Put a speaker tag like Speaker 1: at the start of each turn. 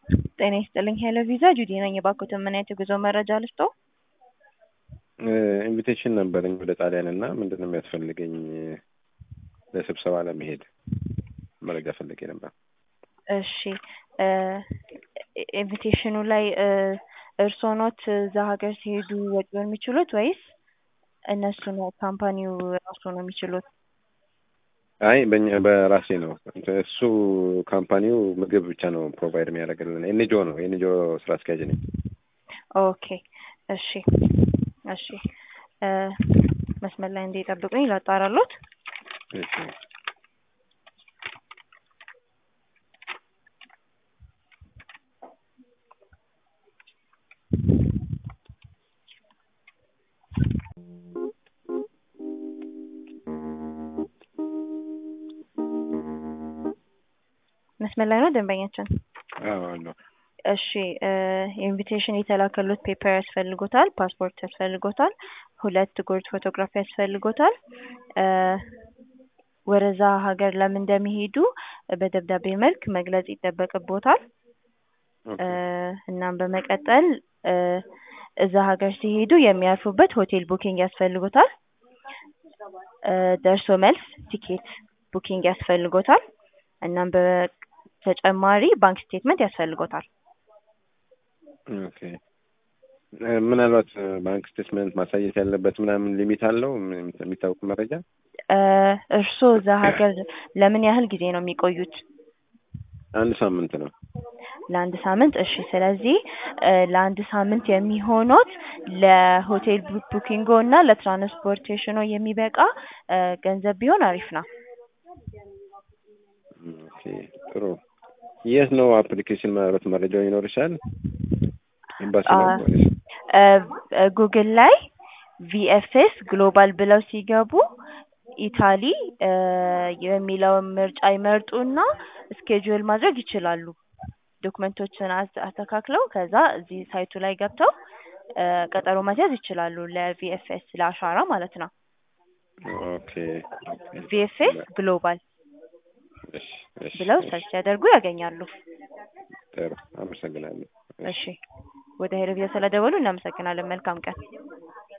Speaker 1: ጤና ይስጥልኝ ሄሎ ቪዛ ጁዲ ነኝ። የባንኮትን ምን አይነት የጉዞ መረጃ ልስጦ?
Speaker 2: ኢንቪቴሽን ነበረኝ ወደ ጣሊያን እና ምንድን ነው የሚያስፈልገኝ ለስብሰባ ለመሄድ መረጃ ፈልጌ ነበር።
Speaker 1: እሺ ኢንቪቴሽኑ ላይ እርስዎ ኖት እዛ ሀገር ሲሄዱ ወጪውን የሚችሉት ወይስ እነሱ ነው ካምፓኒው ራሱ ነው የሚችሉት?
Speaker 2: አይ በእኛ በራሴ ነው። እሱ ካምፓኒው ምግብ ብቻ ነው ፕሮቫይድ የሚያደርግልን። ኤንጂኦ ነው። ኤንጂኦ ስራ አስኪያጅ ነኝ።
Speaker 1: ኦኬ እሺ እሺ መስመር ላይ እንዲጠብቁኝ ላጣራሎት።
Speaker 2: እሺ
Speaker 1: መስመር ላይ ነው ደንበኛችን?
Speaker 2: አዎ አለሁ።
Speaker 1: እሺ ኢንቪቴሽን የተላከሉት ፔፐር ያስፈልጎታል፣ ፓስፖርት ያስፈልጎታል፣ ሁለት ጉርድ ፎቶግራፍ ያስፈልጎታል። ወደዛ ሀገር ለምን እንደሚሄዱ በደብዳቤ መልክ መግለጽ ይጠበቅቦታል። እናም በመቀጠል እዛ ሀገር ሲሄዱ የሚያርፉበት ሆቴል ቡኪንግ ያስፈልጎታል። ደርሶ መልስ ቲኬት ቡኪንግ ያስፈልጎታል። እናም በተጨማሪ ባንክ ስቴትመንት ያስፈልጎታል።
Speaker 2: ኦኬ ምናልባት ባንክ ስቴትመንት ማሳየት ያለበት ምናምን ሊሚት አለው የሚታወቅ መረጃ?
Speaker 1: እርስዎ እዛ ሀገር ለምን ያህል ጊዜ ነው የሚቆዩት?
Speaker 2: አንድ ሳምንት ነው።
Speaker 1: ለአንድ ሳምንት እሺ። ስለዚህ ለአንድ ሳምንት የሚሆኑት ለሆቴል ቡኪንጎ እና ለትራንስፖርቴሽኖ የሚበቃ ገንዘብ ቢሆን አሪፍ ነው።
Speaker 2: ኦኬ ጥሩ። የት ነው አፕሊኬሽን ማለት መረጃው ይኖርሻል? ኤምባሲ ነው ወይስ?
Speaker 1: ጉግል ላይ ቪኤፍኤስ ግሎባል ብለው ሲገቡ ኢታሊ የሚለውን ምርጫ ይመርጡና ስኬጁል ማድረግ ይችላሉ። ዶክመንቶችን አስተካክለው ከዛ እዚህ ሳይቱ ላይ ገብተው ቀጠሮ ማስያዝ ይችላሉ። ለቪኤፍኤስ ለአሻራ ማለት ነው።
Speaker 2: ኦኬ
Speaker 1: ቪኤፍኤስ ግሎባል
Speaker 2: እሺ እሺ
Speaker 1: ብለው ሰርች ሲያደርጉ ያገኛሉ።
Speaker 2: ጥሩ አመሰግናለሁ።
Speaker 1: እሺ ወደ ሄሎ ቪዛ ስለደወሉ እናመሰግናለን። መልካም ቀን።